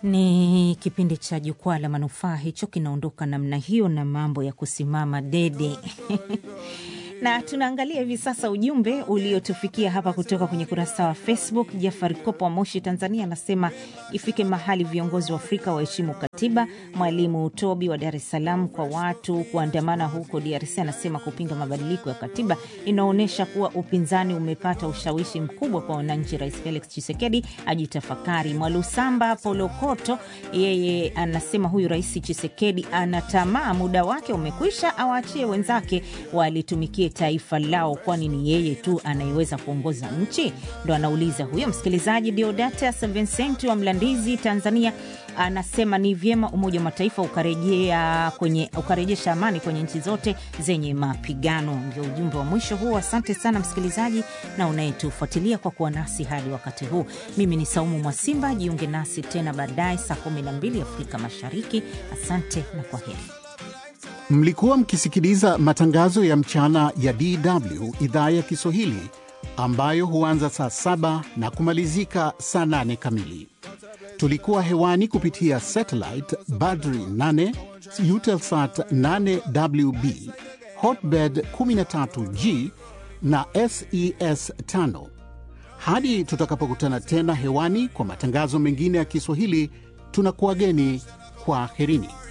Ni kipindi cha Jukwaa la Manufaa, hicho kinaondoka namna hiyo na mambo ya kusimama dede na tunaangalia hivi sasa ujumbe uliotufikia hapa kutoka kwenye kurasa wa Facebook. Jafari Kopo wa Moshi, Tanzania, anasema ifike mahali viongozi wa Afrika waheshimu katiba. Mwalimu Tobi wa Dar es Salaam, kwa watu kuandamana huko DRC, anasema kupinga mabadiliko ya katiba inaonyesha kuwa upinzani umepata ushawishi mkubwa kwa wananchi. Rais Felix Chisekedi ajitafakari. Mwalusamba Polokoto yeye anasema huyu Rais Chisekedi ana tamaa, muda wake umekwisha, awaachie wenzake walitumikie taifa lao, kwani ni yeye tu anayeweza kuongoza nchi? Ndo anauliza huyo msikilizaji. Deodatus Vincent wa Mlandizi, Tanzania, anasema ni vyema Umoja wa Mataifa ukarejea kwenye ukarejesha amani kwenye nchi zote zenye mapigano. Ndio ujumbe wa mwisho huo. Asante sana msikilizaji na unayetufuatilia kwa kuwa nasi hadi wakati huu. Mimi ni Saumu Mwasimba, jiunge nasi tena baadaye saa 12 Afrika Mashariki. Asante na kwa heri. Mlikuwa mkisikiliza matangazo ya mchana ya DW idhaa ya Kiswahili ambayo huanza saa saba na kumalizika saa nane kamili. Tulikuwa hewani kupitia satellite Badri 8 Eutelsat 8WB Hotbird 13G na SES 5. Hadi tutakapokutana tena hewani kwa matangazo mengine ya Kiswahili, tunakuwageni kwa herini.